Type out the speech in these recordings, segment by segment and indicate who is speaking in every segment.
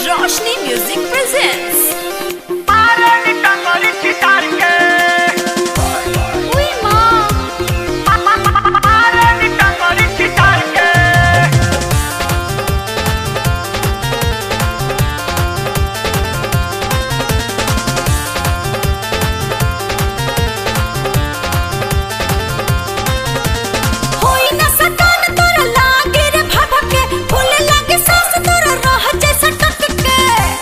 Speaker 1: Roshni Music presents. Uy, mom. होई ना सकान तोरा लागे रे भभके फूल लागे सांस तोरा रह जैसा टटके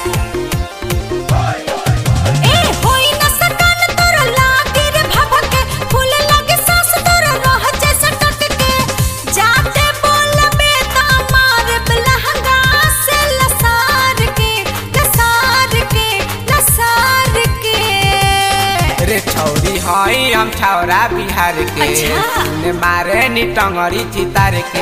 Speaker 1: ए होई ना सकान तोरा लागे रे भभके फूल लागे सांस तोरा रह जैसा टटके जाते बोलबे त मार लहंगा से लसार के लसार के लसार के
Speaker 2: रे छौरी हई हम छौरा बिहार के
Speaker 1: अच्छा।
Speaker 2: सुने मारे नी टंगरी चितार के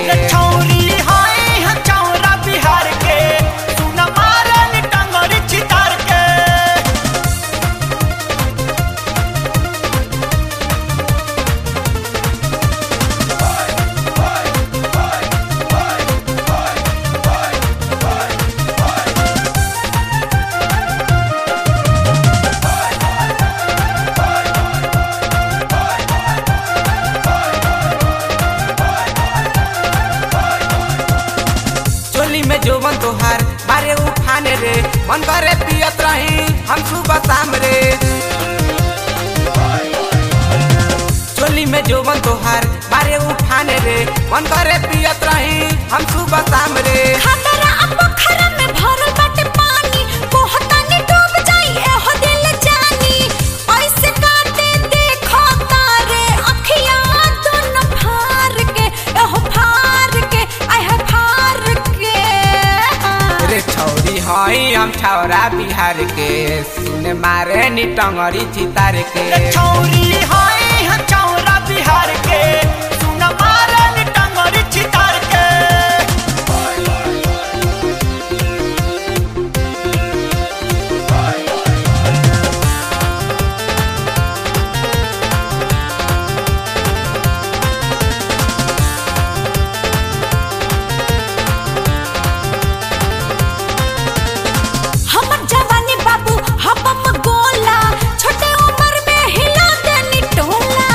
Speaker 2: चोली में जोबन तोहार मारे उफाने रे मन करे पियत रही हम सुबह शाम रे चोली में जोबन तोहार मारे उफाने रे मन करे पियत रही हम सुबह शाम रे
Speaker 1: खतरा अब पोखरा में भरल बाटे पानी कोहतानी डूब जाई एहो दिल जानी ऐसे काटे देखो तारे अखियां दोनों फार के एहो फार के आय है फार के
Speaker 2: रे छौरी हई हम छौरा बिहार के सुने मारे नी टंगरी चितार के
Speaker 1: हमर जवानी बाबू हबम गोला छोटे उम्र में हिला देनी टोला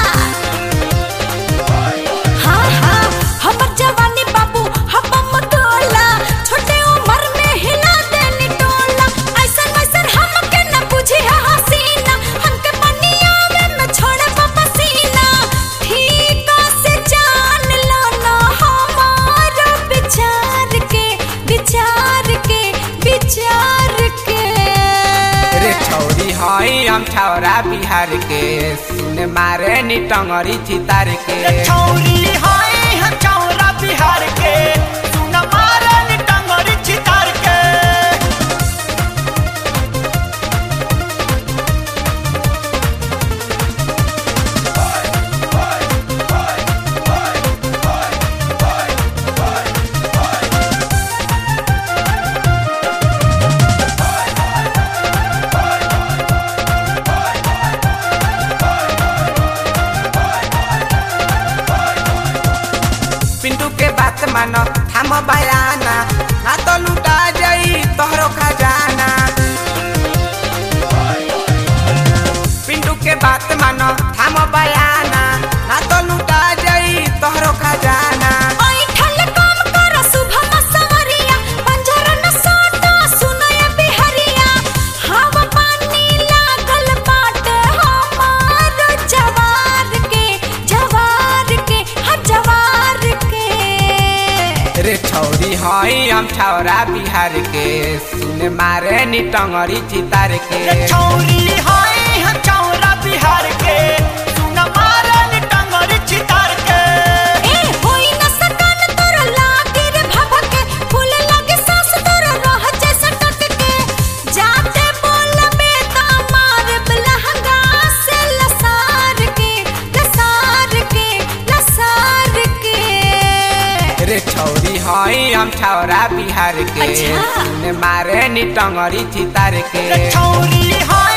Speaker 1: हाँ हाँ हमर जवानी बाबू हबम गोला छोटे उम्र में हिला देनी टोला ऐसन वैसन हमके न बुझी है हसीना हमके पनिया में न छोड़े पसीना ठीक से जान लो ना हमारा विचार के विचार के विचार के
Speaker 2: रे छौरी हई हम छौरा बिहार के सुने मारे नी टंगरी चितार के पिंटू के बात मानो थाम बयाना ना तो लुटा जाई तोहरो खजाना पिंटू के बात मानो थाम बयाना ना तो लुटा जाई तोहरो खजाना
Speaker 1: ऐठल काम कर शुभम सवरिया पंजर न सोटा सुनय बिहरिया हवा पानी लागल बाटे हमार जवार के जवार के हा जवार के
Speaker 2: रे छौरी हई हम छौरा बिहार के सुने मारे नी टंगरी चितार के
Speaker 1: ए होई न सकान तोरा लागे रे भभके फूल लागे सांस तोरा रह जैसा टटके जाते बोलबे त मार लहंगा से लसार के लसार के लसार के
Speaker 2: रे छौरी हई हम छौरा बिहार के
Speaker 1: अच्छा।
Speaker 2: सुने मारे नी टंगरी चितार के
Speaker 3: छौरी हा